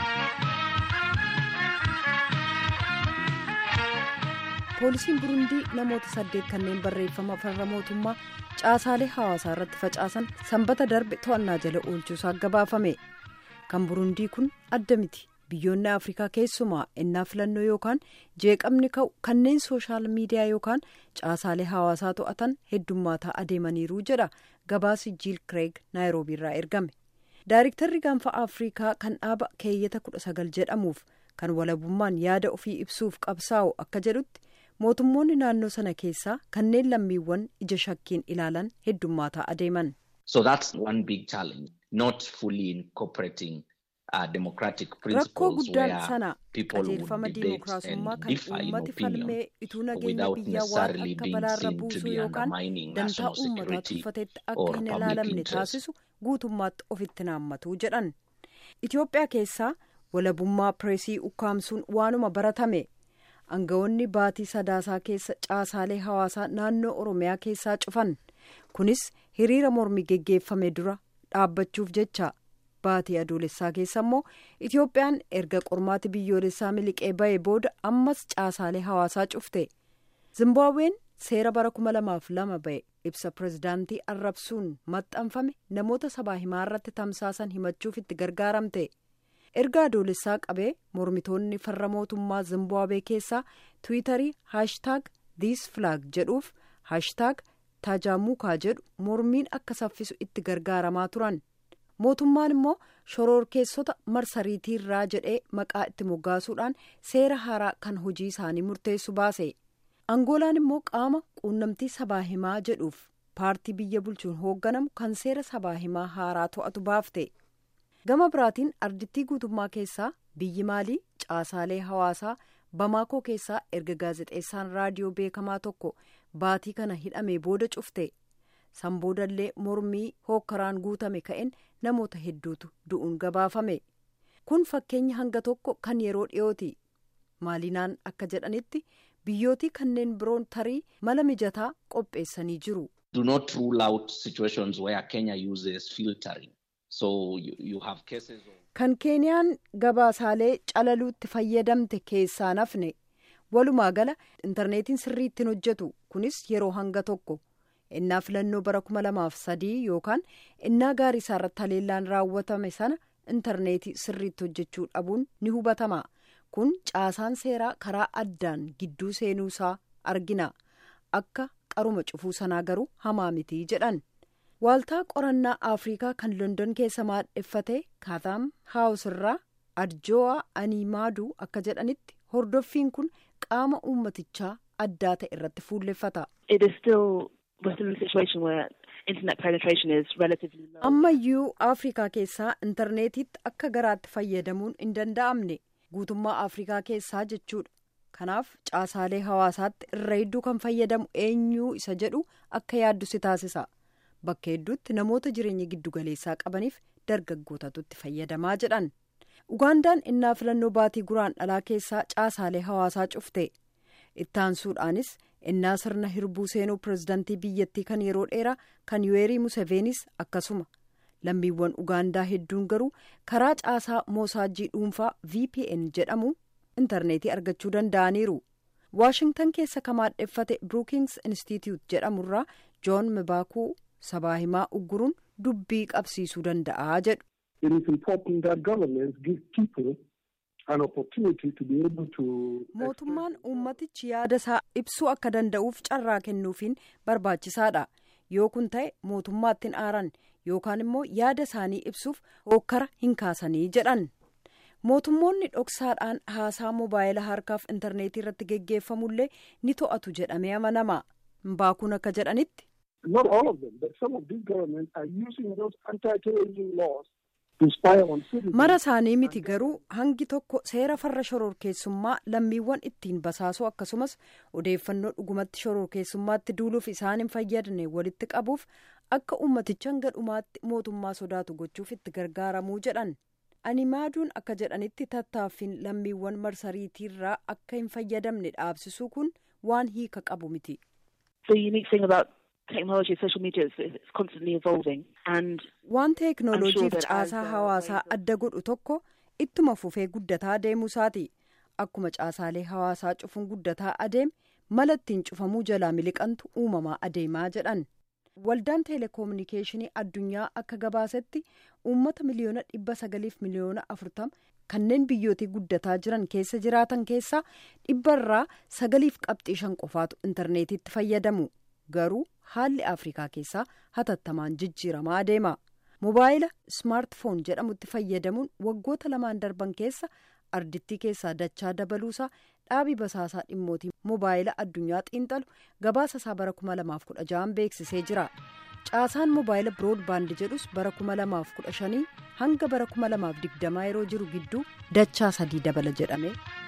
poolisiin burundii namoota saddeet kanneen barreeffama farra mootummaa caasaalee hawaasaa irratti facaasan sanbata darbe to'annaa jala oolchuusaa gabaafame kan burundii kun adda miti biyyoonni afrikaa keessumaa ennaa filannoo yookaan jeeqamni ka'u kanneen sooshaal miidiyaa yookaan caasaalee hawaasaa to'atan heddummaataa adeemaniiru jedha gabaasi jiil kireeg naayiroobii irraa ergame daayiriktarri gaanfa afrikaa kan dhaaba keeyyata kudha sagal jedhamuuf kan walabummaan yaada ofii ibsuuf qabsaa'u akka jedhutti mootummoonni naannoo sana keessaa kanneen lammiiwwan ija shakkiin ilaalan heddummaataa adeeman. So that's one big challenge, not fully incorporating uh, democratic rakkoo principles guddaan where sana people would qajeelfama debate diimokiraasummaa and kan differ in uummati opinion falmee ituu nageenya without biyyaa waan necessarily akka being balaarra seen to buusuu be yookaan undermining dantaa national uummataa security tuffateetti or akka hin public ilaalamne interest. taasisu guutummaatti ofitti naammatuu jedhan itiyoophiyaa keessaa walabummaa pireesii ukkaamsuun waanuma baratame aangawoonni baatii sadaasaa keessa caasaalee hawaasaa naannoo oromiyaa keessaa cufan kunis hiriira mormii geggeeffame dura dhaabbachuuf jecha baatii adoolessaa keessa immoo itiyoophiyaan erga qormaati biyyoolessaa miliqee ba'e booda ammas caasaalee hawaasaa cufte zimbaabuween seera bara kuma lamaaf lama ba'e ibsa pirezidaantii arrabsuun maxxanfame namoota sabaa himaa irratti tamsaasan himachuuf itti gargaaramte erga adoolessaa qabee mormitoonni farra mootummaa zimbaabwee keessaa tiwiitarii haashtaag diis filaag jedhuuf haashtaag taajaamuukaa jedhu mormiin akka saffisu itti gargaaramaa turan mootummaan immoo shororkeessota marsariitiirraa jedhee maqaa itti moggaasuudhaan seera haaraa kan hojii isaanii murteessu baase angoolaan immoo qaama quunnamtii sabaa himaa jedhuuf paartii biyya bulchuun hoogganamu kan seera sabaa himaa haaraa to'atu baafte gama biraatiin ardittii guutummaa keessaa biyyi maalii caasaalee hawaasaa bamaakoo keessaa erga gaazexeessaan raadiyoo beekamaa tokko baatii kana hidhamee booda cufte san boodallee mormii hookkaraan guutame ka'een namoota hedduutu du'uun gabaafame kun fakkeenya hanga tokko kan yeroo dhiyooti maalinaan akka jedhanitti biyyootii kanneen biroon tarii mala mijataa qopheessanii jiru. Do not rule out situations where Kenya uses filtering. So you, you have cases of kan keeniyaan gabaasaalee calaluutti fayyadamte keessaa nafne walumaa gala intarneetiin sirriitti hojjetu kunis yeroo hanga tokko innaa filannoo bara kuma lamaaf sadii yookaan innaa gaarii isaarratti haleellaan raawwatame sana intarneetii sirriitti hojjechuu dhabuun ni hubatama kun caasaan seeraa karaa addaan gidduu seenuusaa argina akka qaruma cufuu sanaa garuu hamaa mitii jedhan. waaltaa qorannaa afrikaa kan london keessa maadheffate kaataam haawus irraa adjoo'a animaaduu akka jedhanitti hordoffiin kun qaama uummatichaa addaa ta'e irratti fuulleffata. It is still within the situation where internet penetration is relatively low. ammayyuu afrikaa keessaa intarneetitti akka garaatti fayyadamuun hin danda'amne guutummaa afrikaa keessaa jechuudha kanaaf caasaalee hawaasaatti irra hedduu kan fayyadamu eenyuu isa jedhu akka yaaddu si taasisa. bakka hedduutti namoota jireenya giddugaleessaa qabaniif dargaggootatu itti fayyadamaa jedhan ugaandaan innaa filannoo baatii guraan dhalaa keessaa caasaalee hawaasaa cufte ittaansuudhaanis innaa sirna hirbuu seenuu pirezidantii biyyattii kan yeroo dheeraa kan yuweerii museveenis akkasuma lammiiwwan ugaandaa hedduun garuu karaa caasaa moosaajii dhuunfaa vpn jedhamu intarneetii argachuu danda'aniiru waashingtan keessa kan maadheffate brookings institute jedhamurraa joon mibaakuu sabaa himaa ugguruun dubbii qabsiisuu danda'a jedhu. It is important that governments give people an opportunity to be able to. mootummaan uummatichi yaada isaa ibsuu akka danda'uuf carraa kennuufiin barbaachisaadha yoo kun ta'e mootummaatti hin aaran yookaan immoo yaada isaanii ibsuuf hokkara hin kaasanii jedhan mootummoonni dhoksaadhaan haasaa moobaayila harkaaf intarneetii irratti geggeeffamullee ni to'atu jedhamee amanama mbaakuun akka jedhanitti. Not all of them, but some of these governments are using those anti-terrorism laws to spy on citizens. mara isaanii miti garuu hangi tokko seera farra shororkeessummaa lammiiwwan ittiin basaasuu akkasumas odeeffannoo dhugumatti shororkeessummaatti duuluuf isaan hin fayyadne walitti qabuuf akka ummaticha hanga dhumaatti mootummaa sodaatu gochuuf itti gargaaramuu jedhan animaaduun akka jedhanitti tattaaffiin lammiiwwan marsariitiirraa akka hin fayyadamne dhaabsisuu kun waan hiika qabu miti. The unique thing about technology, social media, is that it's constantly evolving, and waan I'm teeknooloojiif sure that as, caasaa uh, hawaasaa ways of- adda godhu tokko ittuma fufee guddataa adeemuusaati akkuma caasaalee hawaasaa cufuun guddataa adeeme mala ittiin cufamuu jalaa miliqantu uumamaa adeemaa jedhan waldaan teeleekoominikeeshinii addunyaa akka gabaasetti uummata miliyoona dhibba sagaliif miliyoona afurtama kanneen biyyootii guddataa jiran keessa jiraatan keessaa dhibbarraa sagaliif qabxii shan qofaatu intarneetitti fayyadamu garuu haalli afrikaa keessaa hatattamaan jijjiiramaa adeema mobaayila ismaartifoon jedhamutti fayyadamuun waggoota lamaan darban keessa ardittii keessaa dachaa dabaluusaa dhaabii basaasaa dhimmootii mobaayila addunyaa xiinxalu gabaasa isaa bara 2016 beeksisee jira caasaan mobaayila biroodbaand jedhus bara 2015 hanga bara 2020 yeroo jiru gidduu dachaa sadii dabala jedhame